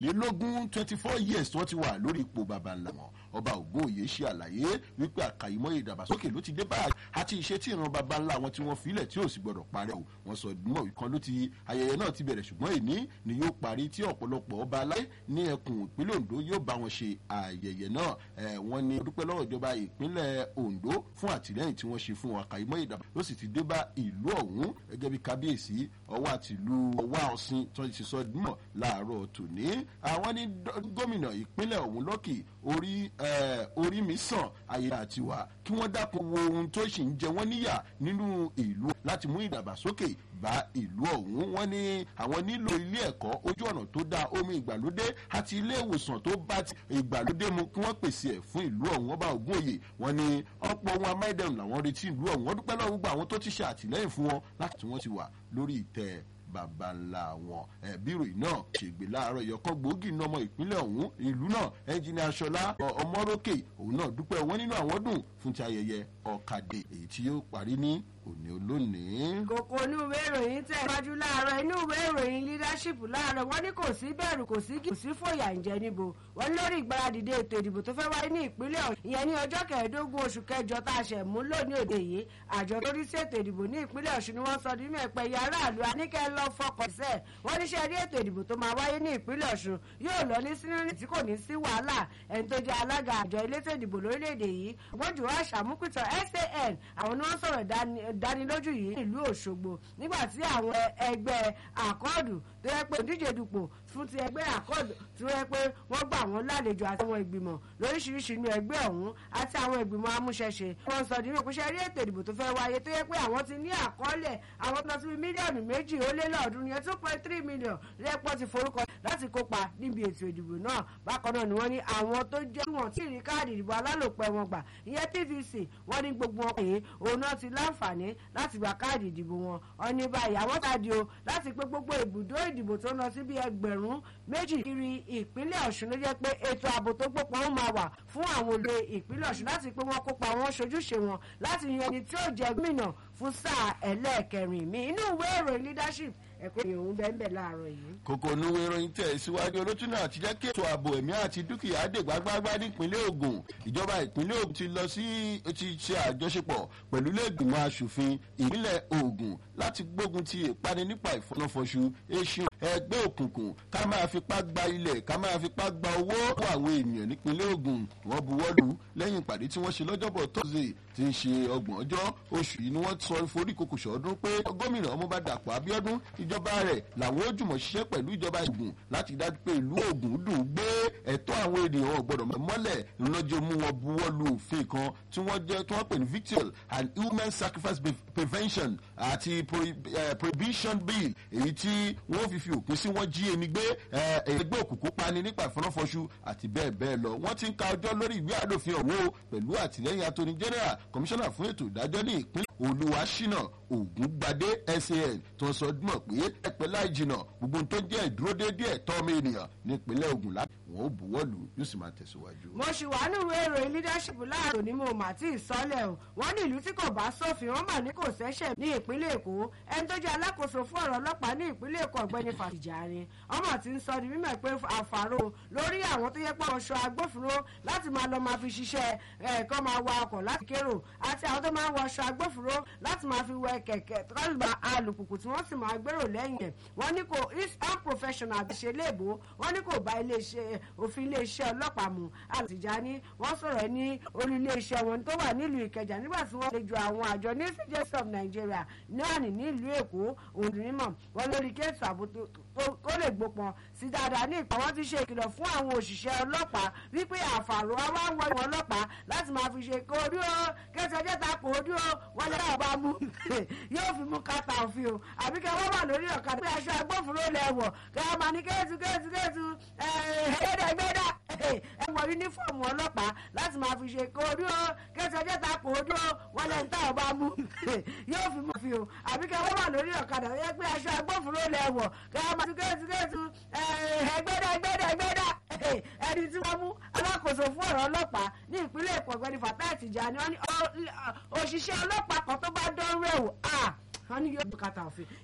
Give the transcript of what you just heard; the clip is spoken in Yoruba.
lélógún twenty four years tí wọ́n ti wà lórí ipò bàbá ńlá wọn ọba ògbóòye ṣe àlàyé wípé àkàìmọ́ ìdàgbàsókè ló ti dé báyìí àti ìṣe tí ìran bàbá ńlá wọn tí wọ́n filẹ̀ tí ò sì gbọ́dọ̀ parẹ́ o wọ́n sọ mọ́ ìkan ló ti ayẹyẹ náà ti bẹ̀rẹ̀ ṣùgbọ́n èní ni yóò parí tí ọ̀pọ̀lọpọ̀ ọba aláì ní ẹkùn ìpínlẹ̀ ondo yóò bá wọn ṣe ayẹyẹ náà wọ́n ní dúpẹ́ lọ́wọ́ ìjọba ìpínlẹ̀ ondo fún àtìlẹ́yìn tí wọ́n ṣe fún àkàìmọ́ ìdàgbà ló sì ti dé bá ìlú ọ̀hún gẹ́gẹ́ bí kábíyèsí ọwọ́ àtìlú ọwọ́ ọ̀sìn tó ti sọ mọ̀ láàárọ̀ tòní àwọn ní gómìnà ìpínlẹ̀ ọ̀hún lọ́kì orí orí mi sàn ayé àtiwá kí wọ́n dákun wo ohun tó sì ń jẹ wọ́n níyà nínú ìlú láti mú ìdàgbàsókè bá ìlú ọ̀hún wọ́n ní àwọn nílò ilé ẹ̀kọ́ ojú ọ̀nà tó dáa omi ìgbàlódé àti ilé ìwòsàn tó bá ti ìgbàlódé mu kí wọ́n pèsè ẹ̀ fún ìlú ọ̀hún ọba ògùn òye wọ́n ní ọ̀pọ̀ ohun amáyédẹrùn làwọn retí ìlú ọ̀hún wọ́n dúpẹ́ lọ́wọ́ gbogbo àwọn tó ti ṣe àtìlẹ́yìn fún wọn láti tí wọ́n ti wà lórí ìtẹ́ baba ńlá wọn bírò náà ṣègbè láàárọ̀ ìyọkàn gbòógì ní ọmọ ìpínlẹ̀ ọ̀hún ìlú náà ẹnjìnìà aṣọlá ọmọrókè òun náà dúpẹ́ wọn nínú àwọn dùn fún ti ayẹyẹ ọ̀kadì èyí tí yóò parí ní òní olónìí. kòkó inú ìwé ìròyìn tẹ̀ wájú láàárọ̀ inú ìwé ìròyìn leadership láàárọ̀ wọ́n ní kò sí bẹ̀rù kò sí kò sí fòyà ǹjẹ́ níbo wọ́n ní lórí ìgbáradìde ètò ìdìbò tó fẹ́ wáyé ní ìpínlẹ̀ ọ̀hún ìyẹn ní ọjọ́ kẹẹ̀ẹ́dógún oṣù kẹjọ tá a ṣẹ̀ mú lónìí òde yìí àjọ tó rí sí ètò ìdìbò ní ìpínlẹ̀ ọ̀ṣun ni wọ́n sọ ní mẹ́pẹ́ yẹ aráàlú aníkẹ́ lọ fọkàn sẹ́ wọ́n ní ṣe rí ètò ìdìbò tó máa wáyé ní ìpínlẹ̀ ọ̀ṣun yóò lọ ní sínú tí kò ní sí wàhálà ẹni tó jẹ́ alága àjọ elétò ìdìbò lórílẹ̀‐èdè yìí gbọ́dọ̀ wá ṣàmúpìtàn san àwọn ni wọ́n sọ̀rọ̀ dánilójú yìí nílùú òṣogbo nígbà tí àwọn ẹgbẹ́ àkọọ́dù tó yẹ pé òdíje dupò fún ti ẹgbẹ́ àkọọ́dù tó yẹ pé wọ́n gbà wọ́n lálejò àti àwọn ìgbìmọ̀ lóríṣiríṣi inú ẹgbẹ́ ọ̀hún àti àwọn ìgbìmọ̀ amúṣẹ́ṣe wọ́n sọ nínú ìpínṣẹ́ rí ètò ìdìbò tó fẹ́ wáyé tó yẹ pé àwọn ti ní àkọọ́lẹ̀ àwọn tó ti fi mílíọ̀nù méjì ó lé lọ́ọ̀dún yẹn two point three million lẹ́pọ̀ ti forúkọ láti kópa níbi ètò ìdìbò náà bákan náà ni wọ́n ní àwọn tó jẹ́ tí wọ́n ti rí káàdì ìdìbò alálòpẹ́ wọn gbà ìyẹn pvc wọ́n ní gbogbo wọn pé òun náà ti láǹfààní láti gba káàdì ìdìbò wọn wọ́n ní báyìí àwọn káàdì o láti pé gbogbo ibùdó ìdìbò tó ń lọ sí bí ẹgbẹ̀rún méjì kiri ìpínlẹ̀ ọ̀ṣun ló jẹ́ pé ètò ààbò tó gbópọn ó máa wà fún àwọn olè ìpínlẹ̀ ọ̀ṣun láti pé wọ́n kópa wọn ṣojúṣe wọn láti yan ẹni tí ó jẹ gómìnà fún sáà ẹlẹ́ẹ̀kẹrin mi inú ìwé ìròyìn leadership ẹ̀kọ́ ìròyìn bẹ́ẹ̀ bẹ́ẹ̀ láàárọ̀ yìí. kòkò nuwe ìròyìn tẹ̀ síwájú olótúnú àti jẹ́ kí ètò ààbò ẹ̀mí àti dúkìá dè gbágbágbá nípínlẹ̀ ogun ìjọba ìpínlẹ̀ ogun ti lọ sí ti ṣe àjọṣepọ̀ pẹ̀lú ilé-ìgbìmọ̀ asòfin ìpínlẹ̀ ogun láti gbógun ti ìpani nípa ìfọ̀nàfọ̀ṣù eṣin ẹgbẹ́ òkùnkùn ká máa fipá gba ilẹ̀ ká máa fipá gba owó fún àwọn ènìyàn nípínlẹ̀ ogun wọ́n buwọ́lù lẹ́yìn ìpàdé tí wọ́n ṣe lọ́jọ́bọ̀ tọ́sídẹ̀ẹ́ ti ń ṣe ọgbọ̀n ọjọ́ oṣù yìí ni wọ́n sọ ìforíkokò ṣọ́ọ́dún pé gómìnà ọmọba dàpọ̀ abiodun ìjọba rẹ̀ làwọn ó jùmọ̀ ṣiṣẹ́ pẹ̀lú ìjọba ogun láti dájú pé ìlú ogun dùn gbé ẹ̀tọ́ àwọn ènìyàn ọ̀gbọ́dọ̀ mọ́lẹ̀ lọ́jọ́ mú wọn buwọ́lù òfin kan tí wọ́n jẹ́ tí wọ́n pè ní victual and human sacrifice prevention àti prohibition bill èyí tí wọ́n fi fi òpin sí wọ́n jí ẹni gbé ẹgbẹ́ òkùnkùn pani nípa ìfọnáfọṣù àti bẹ́ẹ̀ bẹ́ẹ̀ lọ wọ́n ti ń ka ọjọ́ lórí ìwé àdófin ọ̀hún o pẹ̀lú àtìlẹ́yìn attorney general commissioner fún ètò ìdájọ́ ní ìpínlẹ̀ olùwàṣínà ògúngbadé san tó ń sọ mọ̀ pé ẹ̀pẹ́ láì jìnà gbogbo tó jẹ́ ìdúródédé ẹ̀tọ́ ọmọ ènìyàn nípínlẹ̀ ogun láti wọn ó buwọ́lù yóò sì máa tẹ̀síwájú. mo ṣì wà nínú ìròyìn leadership láàrò ní mo mà tí ì sọlẹ̀ o wọ́n ní ìlú tí kò bá sófin wọ́n mà ní kò sẹ́sẹ̀ ní ìpínlẹ̀ èkó ẹni tó jẹ́ alákòóso fún ọ̀rọ̀ ọlọ́pàá ní ìpínlẹ̀ èkó ọ̀gbẹ́ni fàtìjàre ọmọ tí ń sọ di mímọ̀ pé àfàrò lórí àwọn tó yẹ pé ọ̀ṣọ́ agbófinró láti máa lọ máa fi ṣiṣẹ́ ẹ̀kọ́ máa wa ọkọ̀ láti kérò àti àwọn tó máa ń wọ ọ̀ṣọ́ agbófinró láti máa fi wẹ kẹ̀kẹ́ tọ́lùbà alùpùpù tí wọ́n sì máa gbèrò lẹ́yìn ẹ̀ wọ́n ní kò is unprofessional àti ṣe léèbó wọ́n ní kò bá iléeṣẹ́ òfin iléeṣẹ́ ọlọ́pàá mu àtìjáni wọ́n sọ̀rọ̀ ní olú iléeṣẹ́ wọn tó wà nílùú ìkẹjà nígbà tí wọ́n lè ju àwọn àjọ ní cds of nigeria náà ní nílùú èkó òǹdùnímọ̀ wọn lórí kéètù ààbò tó lè gbópọn sí dáadáa ní ìpà wọn ti ṣe ìkìlọ̀ fún àwọn òṣìṣẹ́ ọlọ́pàá wípé àfàrò àwọn àwọn ìwọ̀n ọlọ́pàá láti máa fi ṣe kó orí ó kẹsẹ̀ ọjọ́ ta kò orí ó wọn lè dábàá bá mú yóò fi mú kàtà òfin o àbí kẹ wọ́n wà lórí ọ̀kadà pé aṣọ agbófinró lẹ̀ wọ̀ kẹ wọ́n máa ní kéètù kéètù kéètù ẹ̀ẹ́dẹ̀gbẹ́dà ẹ wọ yúnífọ̀mù ọlọ́pàá láti máa fi ṣe kó orí ó kẹsẹ̀ ọjọ́ ta kò orí ó wọn lè ta ọba mú yóò fi mú fi o àbí kẹ wọ́n wà lórí ọ̀kadà yẹ pé aṣọ agbófinró lẹ̀ wọ̀ kẹ wọ́n máa ní kéètù kéètù ẹ̀ẹ́dẹ̀gbẹ́dà ẹ̀gbẹ́dà ẹni tí wọ́n mú alákòóso fún ọ̀rọ̀ ọlọ́pàá ní ìpínlẹ̀ èkó ọ̀gbẹ́ni fatai tìjà ni wọ́n ní òṣìṣẹ́ ọlọ́pàá kan tó bá dán rẹ̀ wò wọ́n ní yóò bùkátà òfin